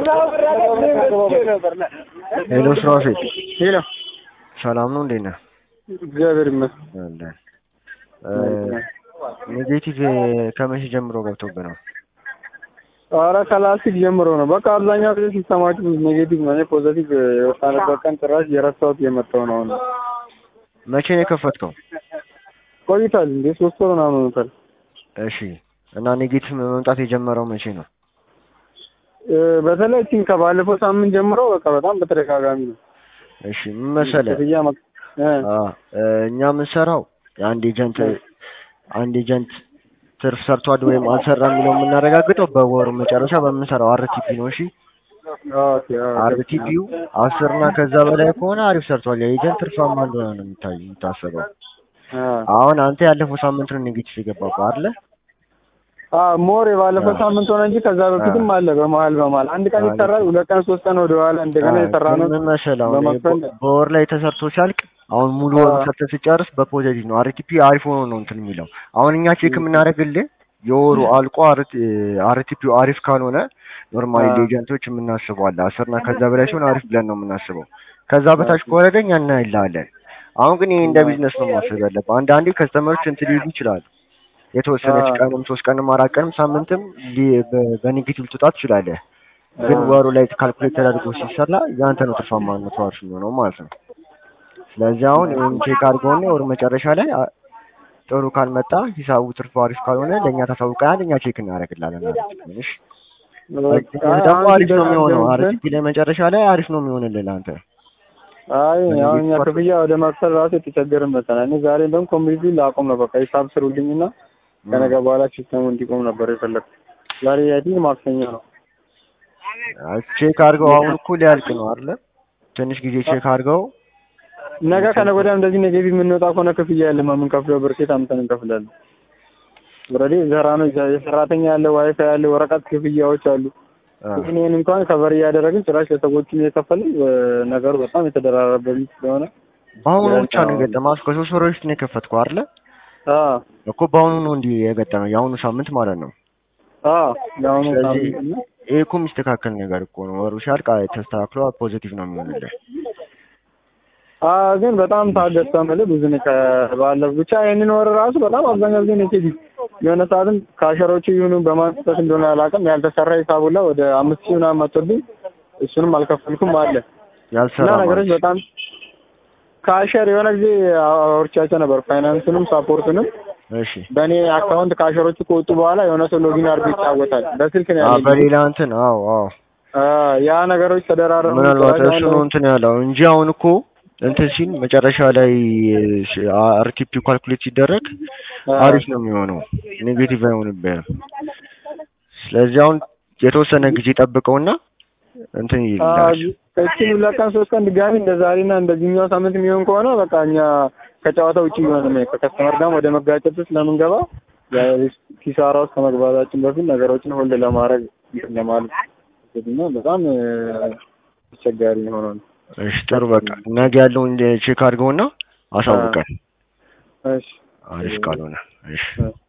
ሄሎ ስራፌል ሄሎ ሰላም ነው እንዴት ነህ? እግዚአብሔር ይመስገን። አለን ኔጌቲቭ ከመቼ ጀምሮ ገብቶብህ ነው? ኧረ ከላስቲክ ጀምሮ ነው። በቃ አብዛኛው ጊዜ ሲስተማችሁ ኔጌቲቭ ነው። እኔ ፖዘቲቭ የወጣንበት ቀን ጭራሽ የረሳሁት የመጣው ነው። አሁን መቼ ነው የከፈትከው? ቆይቷል እንዴ ሶስት ወር ምናምን ሆኖታል። እሺ እና ኔጌቲቭ መምጣት የጀመረው መቼ ነው? እ፣ በተለይ ቲም ከባለፈው ሳምንት ጀምሮ በቃ በጣም በተደጋጋሚ ነው። እሺ ምን መሰለህ ክፍያ መቅ- እ፣ አ እ፣ እኛ የምንሰራው የአንድ ኤጀንት አንድ ኤጀንት ትርፍ ሰርቷል ወይም አልሰራም የሚለው የምናረጋግጠው በወሩ መጨረሻ በምንሰራው አርቲፒ ነው። እሺ ኦኬ፣ ኦኬ። አርቲፒው አስር እና ከዛ በላይ ከሆነ አሪፍ ሰርቷል። የኤጀንት ትርፋማ እንደሆነ ነው የሚታይ የሚታሰበው። አ አሁን አንተ ያለፈው ሳምንት ነው ኔጌቲቭ የገባው አይደለ? አ ሞር የባለፈው አ። ሳምንት ሆነ እንጂ ከዛ በፊትም አለ በመሀል በመሀል አንድ ቀን አ፣ ይሰራል፣ ሁለት ቀን ሶስት ቀን ወደኋላ እንደገና የሰራ ነው ምን መሰለህ አሁን በመክፈል በ- በወር ላይ ተሰርቶ ሲያልቅ አሁን ሙሉ ወሩ አ። ሰርተህ ሲጨርስ በፖዚቲቭ ነው አርቲፒ አሪፍ ሆኖ ነው እንትን የሚለው። አሁን እኛ ቼክ የምናደርግልህ የወሩ አልቆ አርቲፒው አሪፍ ካልሆነ ኖርማሊ አ። ኤጀንቶች የምናስበው አለ አስር እና ከዛ በላይ ሲሆን አሪፍ ብለን ነው የምናስበው። ከዛ በታች ከሆነ ግን እኛ እናይልሃለን። አሁን ግን ይሄ እንደ ቢዝነስ ነው ማሰብ ያለብህ። አንዳንዴ ከስተመሮች እንትን ሊሉ ይችላሉ። የተወሰነች አ። ቀንም ሶስት ቀንም አራት ቀንም ሳምንትም ሊ- በ- በኔጌቲቭ ልትወጣ ትችላለህ። ግን አ። ወሩ ላይ ካልኩሌት ተደርጎ ሲሰራ ያንተ ነው ትርፋማነቱ አሪፍ የሚሆነው ማለት ነው። ስለዚህ አሁን ይህን ቼክ አድርገውና ወር መጨረሻ ላይ አ- ጥሩ ካልመጣ ሂሳቡ ትርፉ አሪፍ ካልሆነ ለእኛ ታሳውቀናል፣ እኛ ቼክ እናደርግላለን ማለት ነው። እሺ በቃ ደግሞ አንድ አሪፍ ነው ደህና የሚሆነው። ቢሆን አርቲፒ ላይ መጨረሻ ላይ አሪፍ ነው የሚሆንልህ ለአንተ። አይ አሁን እኛ በኔጌቲቭ ክፍያ ወደ መክፈል ራሱ የተቸገርን መሰለኝ። እኔ ዛሬ እንደውም ኮሚኒቲ ላቆም ነው በቃ ሂሳብ ስሩልኝና ከነገ በኋላ ሲስተሙ እንዲቆም ነበር የፈለግኩት። ዛሬ አይ ቲንክ ማክሰኞ ነው። አይ ቼክ አድርገው አሁን እኮ ሊያልቅ ነው አይደለ? ትንሽ ጊዜ ቼክ አድርገው ነገ ከነገ ወዲያ እንደዚህ ኔጌቲቭ የምንወጣ ከሆነ ክፍያ ያለ የምንከፍለው ብር ሴት አምተን እንከፍላለን። ኦልሬዲ ዘራ ነው የሰራተኛ ያለ ዋይፋይ ያለ ወረቀት ክፍያዎች አሉ። አ፣ ይህንን እንኳን ከበር እያደረግን ጭራሽ ለሰዎችም እየከፈልን እ፣ ነገሩ በጣም የተደራረበብኝ ስለሆነ በአሁኑ ብቻ ነው የገጠመው። እስከ ሶስት ወር በፊት ነው የከፈትከው አይደለ? አዎ እኮ በአሁኑ ነው እንዲህ የገጠመው የአሁኑ ሳምንት ማለት ነው። አዎ ለአሁኑ ስለዚህ ሳምንት እና ይሄ እኮ የሚስተካከል ነገር እኮ ነው። ወሩ ሲያልቅ አይ ተስተካክሎ ፖዚቲቭ ነው የሚሆንልህ። አዎ ግን በጣም ታገሳ ማለት ብዙ ነው ከባለፈው ብቻ ይሄንን ወር ራሱ በጣም አብዛኛው ጊዜ ኔጌቲቭ የሆነ ሰዓትም ካሸሮቹ ይሁኑ በማንሳት እንደሆነ አላውቅም ያልተሰራ ሂሳብ ሁላ ወደ አምስት ሺህ ምናምን መጥቶብኝ እሱንም አልከፈልኩም አለ እና ያልሰራ ነገሮች ማለት በጣም ካሸር የሆነ ጊዜ አውርቻቸው ነበር ፋይናንሱንም ሳፖርቱንም እሺ። በእኔ አካውንት ካሸሮቹ ከወጡ በኋላ የሆነ ሰው ሎጊን አድርጎ ይጫወታል በስልክ ነው አ ያለኝ በሌላ እንትን አዎ አዎ አ፣ ያ ነገሮች ተደራረቡ ምናልባት ጭራሽ እሱ አሁን ነው እንትን ያለው እንጂ አሁን እኮ እንትን ሲል መጨረሻ ላይ አርቲፒ ካልኩሌት ሲደረግ አ፣ አሪፍ ነው የሚሆነው፣ ኔጌቲቭ አይሆንብህም። ስለዚህ አሁን የተወሰነ ጊዜ ጠብቀውና እንትን አ፣ ይላል። እቺን ሁለት ቀን ሶስት ቀን ድጋሚ እንደ ዛሬና እንደዚህኛው ሳምንት የሚሆን ከሆነ በቃ እኛ ከጨዋታ ውጭ የሆነ ነው ከከስተመር ጋር ወደ መጋጨት ውስጥ ስለምንገባ ያ ኪሳራ ውስጥ ከመግባታችን በፊት ነገሮችን ሆልድ ለማድረግ እንትን ለማለት እና በጣም እ፣ አስቸጋሪ የሆነው ነው። እሺ ጥሩ በቃ ነገ ያለውን ቼክ አድርገውና አሳውቀን እሺ አሪፍ ካልሆነ እሺ እ።